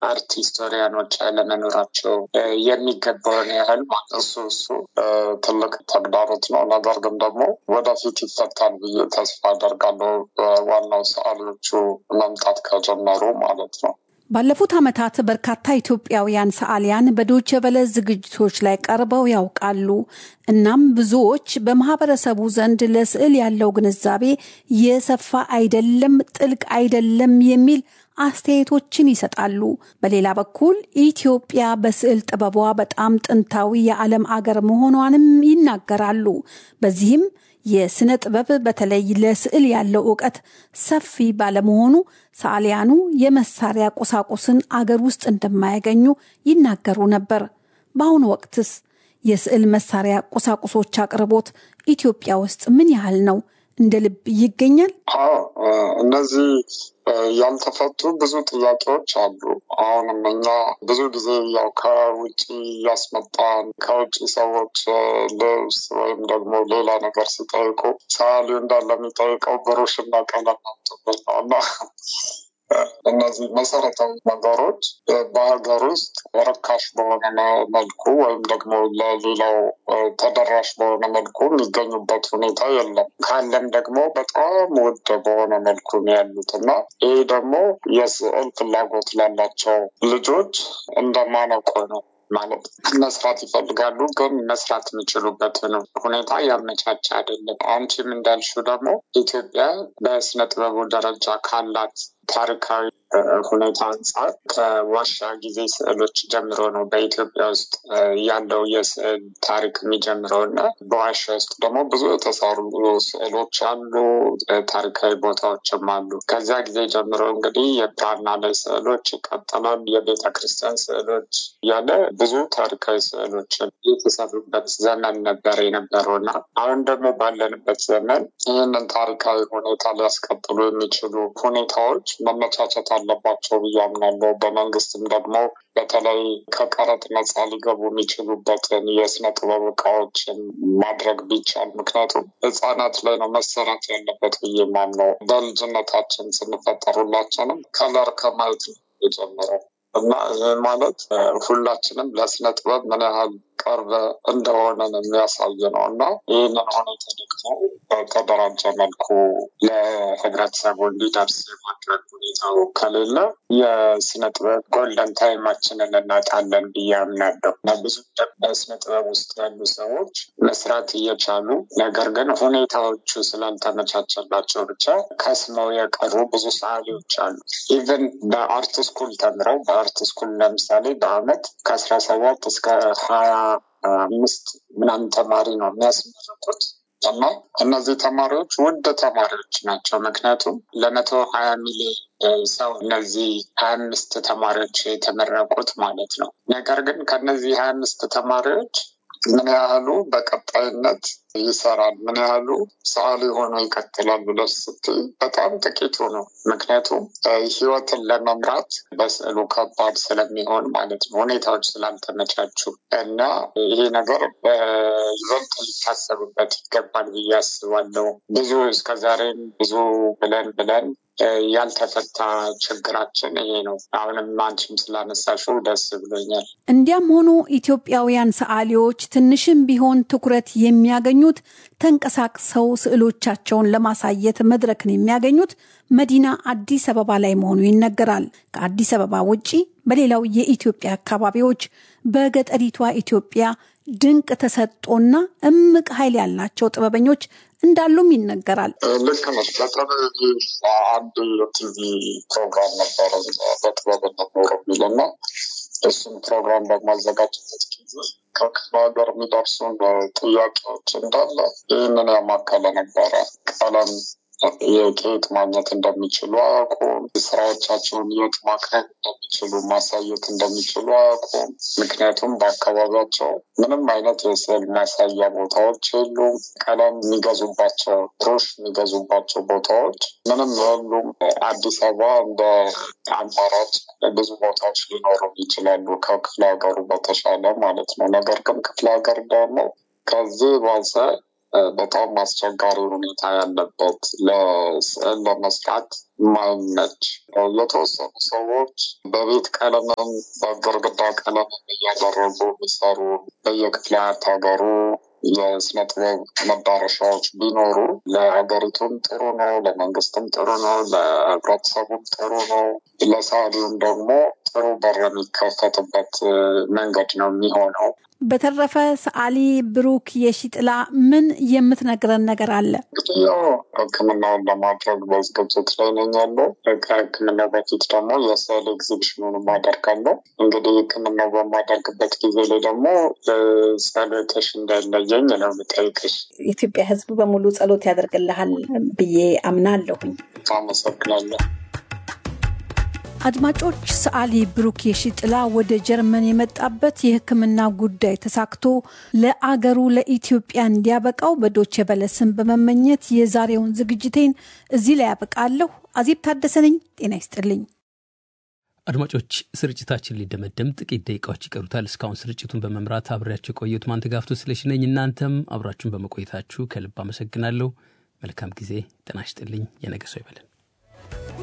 አርት ሂስቶሪያኖች አለመኖራቸው የሚገባውን ያህል እሱ እሱ ትልቅ ተግዳሮት ነው። ነገር ግን ደግሞ ወደፊት ይፈታል ብዬ ተስፋ አደርጋለሁ። ዋናው ሰዓሊዎቹ መምጣት ከጀመሩ ማለት ነው። ባለፉት ዓመታት በርካታ ኢትዮጵያውያን ሰዓሊያን በዶቼ ቬለ ዝግጅቶች ላይ ቀርበው ያውቃሉ። እናም ብዙዎች በማህበረሰቡ ዘንድ ለስዕል ያለው ግንዛቤ የሰፋ አይደለም፣ ጥልቅ አይደለም የሚል አስተያየቶችን ይሰጣሉ። በሌላ በኩል ኢትዮጵያ በስዕል ጥበቧ በጣም ጥንታዊ የዓለም አገር መሆኗንም ይናገራሉ። በዚህም የስነ ጥበብ በተለይ ለስዕል ያለው እውቀት ሰፊ ባለመሆኑ ሰዓሊያኑ የመሳሪያ ቁሳቁስን አገር ውስጥ እንደማያገኙ ይናገሩ ነበር። በአሁኑ ወቅትስ የስዕል መሳሪያ ቁሳቁሶች አቅርቦት ኢትዮጵያ ውስጥ ምን ያህል ነው? እንደ ልብ ይገኛል? አዎ እነዚህ ያልተፈቱ ብዙ ጥያቄዎች አሉ። አሁንም እኛ ብዙ ጊዜ ያው ከውጭ እያስመጣን ከውጭ ሰዎች ልብስ ወይም ደግሞ ሌላ ነገር ሲጠይቁ ሰዓሊው እንዳለ የሚጠይቀው ብሩሽና ቀለም አምጡበት ነው እና እነዚህ መሰረታዊ ነገሮች በሀገር ውስጥ ርካሽ በሆነ መልኩ ወይም ደግሞ ለሌላው ተደራሽ በሆነ መልኩ የሚገኙበት ሁኔታ የለም። ካለም ደግሞ በጣም ውድ በሆነ መልኩ ነው ያሉት እና ይህ ደግሞ የስዕል ፍላጎት ላላቸው ልጆች እንደማነቆ ነው ማለት መስራት ይፈልጋሉ፣ ግን መስራት የሚችሉበትን ሁኔታ ያመቻቸ አይደለም። አንቺም እንዳልሽው ደግሞ ኢትዮጵያ በስነ ጥበቡ ደረጃ ካላት ታሪካዊ ሁኔታ አንጻር ከዋሻ ጊዜ ስዕሎች ጀምሮ ነው በኢትዮጵያ ውስጥ ያለው የስዕል ታሪክ የሚጀምረው እና በዋሻ ውስጥ ደግሞ ብዙ የተሰሩ ስዕሎች አሉ፣ ታሪካዊ ቦታዎችም አሉ። ከዚያ ጊዜ ጀምሮ እንግዲህ የብራና ላይ ስዕሎች ይቀጥላል፣ የቤተ ክርስቲያን ስዕሎች እያለ ብዙ ታሪካዊ ስዕሎችን የተሰሩበት ዘመን ነበር የነበረው እና አሁን ደግሞ ባለንበት ዘመን ይህንን ታሪካዊ ሁኔታ ሊያስቀጥሉ የሚችሉ ሁኔታዎች መመቻቸት አለባቸው ብዬ አምናለሁ። በመንግስትም ደግሞ በተለይ ከቀረጥ ነጻ ሊገቡ የሚችሉበትን የስነ ጥበብ እቃዎችን ማድረግ ቢቻል፣ ምክንያቱም ህጻናት ላይ ነው መሰራት ያለበት ብዬ ማምነው። በልጅነታችን ስንፈጠር ሁላችንም ከለር ከማየት ነው የጀመረው እና ይህ ማለት ሁላችንም ለስነ ጥበብ ምን ያህል ቅርብ እንደሆነ የሚያሳይ ነው እና ይህንን ሁኔታ ደግሞ በተደራጀ መልኩ ለህብረተሰቡ እንዲደርስ የማድረግ ሁኔታው ከሌለ የስነ ጥበብ ጎልደን ታይማችንን እናጣለን ብዬ አምናለሁ እና ብዙ በስነ ጥበብ ውስጥ ያሉ ሰዎች መስራት እየቻሉ ነገር ግን ሁኔታዎቹ ስላልተመቻቸላቸው ብቻ ከስመው የቀሩ ብዙ ሰዓሊዎች አሉ። ኢቨን በአርት ስኩል ተምረው በአርት ስኩል ለምሳሌ በአመት ከአስራ ሰባት እስከ ሀያ አምስት ምናምን ተማሪ ነው የሚያስመረቁት እና እነዚህ ተማሪዎች ውድ ተማሪዎች ናቸው። ምክንያቱም ለመቶ ሀያ ሚሊዮን ሰው እነዚህ ሀያ አምስት ተማሪዎች የተመረቁት ማለት ነው። ነገር ግን ከነዚህ ሀያ አምስት ተማሪዎች ምን ያህሉ በቀጣይነት ይሰራል፣ ምን ያህሉ ሰዓሊ ሆኖ ይቀጥላል ብለሽ ስትይ በጣም ጥቂቱ ነው። ምክንያቱም ህይወትን ለመምራት በስዕሉ ከባድ ስለሚሆን ማለት ነው፣ ሁኔታዎች ስላልተመቻቹ እና ይሄ ነገር ይበልጥ ሊታሰብበት ይገባል ብዬ አስባለሁ። ብዙ እስከዛሬም ብዙ ብለን ብለን ያልተፈታ ችግራችን ይሄ ነው። አሁንም አንቺም ስላነሳሽው ደስ ብሎኛል። እንዲያም ሆኖ ኢትዮጵያውያን ሰዓሊዎች ትንሽም ቢሆን ትኩረት የሚያገኙት ተንቀሳቅሰው ስዕሎቻቸውን ለማሳየት መድረክን የሚያገኙት መዲና አዲስ አበባ ላይ መሆኑ ይነገራል። ከአዲስ አበባ ውጪ በሌላው የኢትዮጵያ አካባቢዎች በገጠሪቷ ኢትዮጵያ ድንቅ ተሰጦና እምቅ ኃይል ያላቸው ጥበበኞች እንዳሉም ይነገራል። ልክ ነሽ። በተለይ አንድ የቲቪ ፕሮግራም ነበረ በጥበብ እንኖር የሚልና እሱም ፕሮግራም በማዘጋጀት ጊዜ ከክፍለ ሀገር የሚደርሱን ጥያቄዎች እንዳለ ይህንን ያማከለ ነበረ። ቀለም የት ማግኘት እንደሚችሉ አያውቁም። ስራዎቻቸውን የት ማቅረብ እንደሚችሉ ማሳየት እንደሚችሉ አያውቁም። ምክንያቱም በአካባቢያቸው ምንም አይነት የስዕል ማሳያ ቦታዎች የሉም። ቀለም የሚገዙባቸው፣ ብሩሽ የሚገዙባቸው ቦታዎች ምንም የሉም። አዲስ አበባ እንደ አማራጭ ብዙ ቦታዎች ሊኖሩ ይችላሉ ከክፍለ ሀገሩ በተሻለ ማለት ነው። ነገር ግን ክፍለ ሀገር ደግሞ ከዚህ ባሰ በጣም አስቸጋሪ ሁኔታ ያለበት ለስዕል ለመስራት ማይመች የተወሰኑ ሰዎች በቤት ቀለምም በግርግዳ ቀለምም እያደረጉ የሚሰሩ በየክፍለ ሀገሩ የስነ ጥበብ መዳረሻዎች ቢኖሩ ለሀገሪቱም ጥሩ ነው፣ ለመንግስትም ጥሩ ነው፣ ለህብረተሰቡም ጥሩ ነው፣ ለሰዓሊውም ደግሞ ጥሩ በር የሚከፈትበት መንገድ ነው የሚሆነው። በተረፈ ሰዓሊ ብሩክ የሺጥላ ምን የምትነግረን ነገር አለ? እንግዲህ ያው ሕክምናውን ለማድረግ በዝግጅት ላይ ነኝ ያለው። ከሕክምናው በፊት ደግሞ የስዕል ኤግዚቢሽኑን አደርጋለሁ። እንግዲህ ሕክምናው በማደርግበት ጊዜ ላይ ደግሞ ጸሎትሽ እንዳይለየኝ ነው የምጠይቅሽ። የኢትዮጵያ ሕዝብ በሙሉ ጸሎት ያደርግልሃል ብዬ አምናለሁኝ። አመሰግናለሁ። አድማጮች፣ ሰዓሊ ብሩክ የሺጥላ ወደ ጀርመን የመጣበት የሕክምና ጉዳይ ተሳክቶ ለአገሩ ለኢትዮጵያ እንዲያበቃው በዶቼ ቬለ ስም በመመኘት የዛሬውን ዝግጅቴን እዚህ ላይ ያበቃለሁ። አዜብ ታደሰ ነኝ። ጤና ይስጥልኝ። አድማጮች፣ ስርጭታችን ሊደመደም ጥቂት ደቂቃዎች ይቀሩታል። እስካሁን ስርጭቱን በመምራት አብሬያቸው የቆየሁት ማንተጋፍቶ ስለሽነኝ። እናንተም አብራችሁን በመቆየታችሁ ከልብ አመሰግናለሁ። መልካም ጊዜ። ጤና ይስጥልኝ። የነገ ሰው ይበለን።